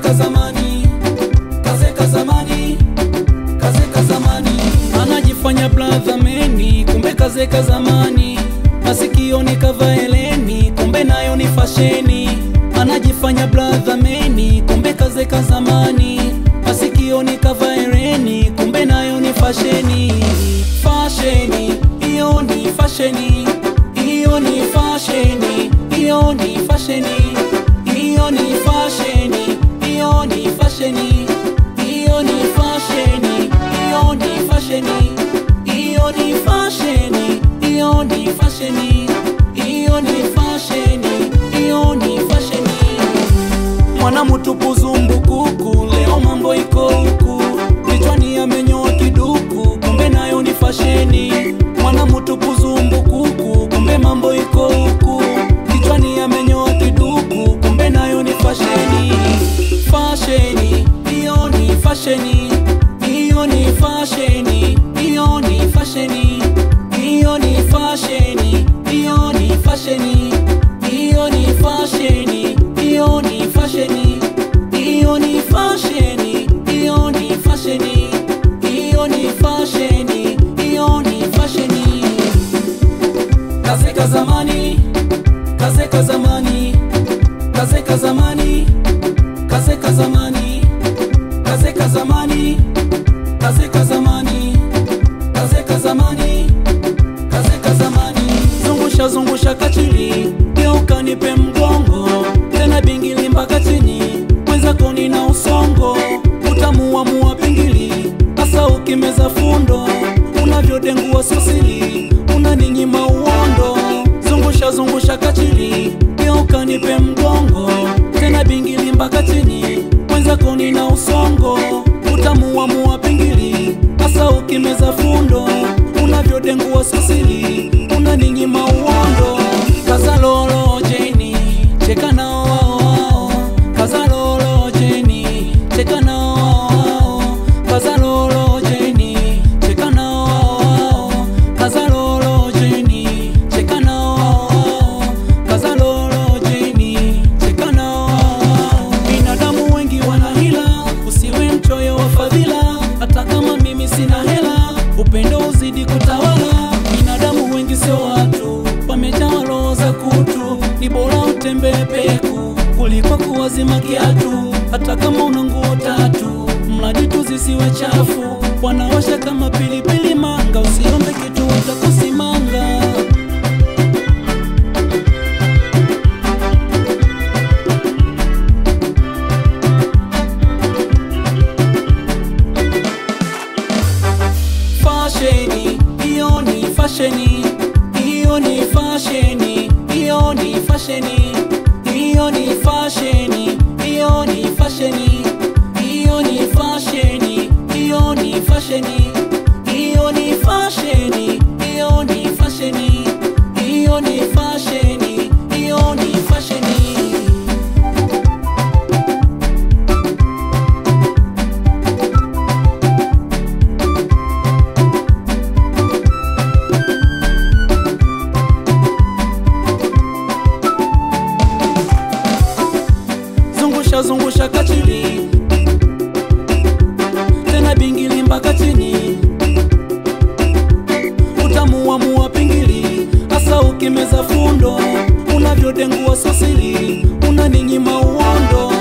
kazeka zamani, kazeka zamani, kazeka zamani. Anajifanya brother meni, kumbe kazeka zamani. Masikioni kavaa eleni, kumbe nayo ni fasheni. Anajifanya brother meni, kumbe kazeka zamani. Masikioni kavaa eleni, kumbe nayo ni fasheni. Fasheni, hiyo ni fasheni, hiyo ni fasheni, hiyo ni fasheni, hiyo ni fasheni, hiyo ni fasheni, hiyo ni fasheni, hiyo ni fasheni, hiyo ni fasheni, hiyo ni fasheni, hiyo ni fasheni, hiyo ni fasheni. Mwana mtupu zumbukuku, leo mambo iko huku, kichwani amenyoa kiduku, kumbe nayo ni fasheni. Mwana mtupu zumbukuku, kumbe mambo iko huku, kichwani amenyoa kiduku, kumbe nayo ni fasheni. Fasheni, hiyo ni fasheni, hiyo ni fasheni, hiyo ni fasheni, hiyo ni fasheni, hiyo ni fasheni, hiyo ni fasheni, hiyo ni fasheni, hiyo ni fasheni, hiyo ni fasheni, hiyo ni fasheni, hiyo ni fasheni. Kazeka zamani, kazeka zamani, kazeka zamani, kazeka zamani, kazeka zamani, kazeka zamani, kazeka zamani, kazeka zamani. Zungusha zungusha kachili, geuka nipe mgongo, tena bingili mpaka chini, mwenzako nina usongo, utamuamua pingili, hasa ukimeza fundo, unavyodengua sosili, unaninyima uondo. Zungusha zungusha kachili, geuka nipe mgongo, tena bingili mpaka chini, mwenzako nina usongo, utamuamua pingili, hasa ukimeza fundo, unavyodengua sosili, unaninyima uondo. Kazalolo jeni, cheka nao wao wao, kazalolo jeni, cheka nao wao wao, kazalolo jeni, cheka nao wao wao, kazalolo jeni, cheka nao wao wao, kazalolo jeni, cheka nao wao wao. Binadamu wengi wana hila, usiwe mchoyo wa fadhila, hata kama mimi sina hela, upendo uzidi kutawala. Binadamu wengi sio watu, wamejaa roho za kutu, ni bora utembee peku kuliko kuwazima kiatu, hata kama una nguo tatu, mradi tu zisiwe chafu. Wanawasha kama pilipili manga, usiombe kitu watakusimanga. Fasheni, hiyo ni fasheni, hiyo ni fasheni, hiyo ni fasheni, hiyo ni fasheni, hiyo ni fasheni, hiyo ni fasheni, hiyo ni fasheni, hiyo ni fasheni, hiyo ni fasheni, hiyo ni fasheni, hiyo ni fasheni. zungusha zungusha kachili tena bingili mpaka chini utamuamua pingili hasa ukimeza fundo unavyodengua sosili unaninyima uondo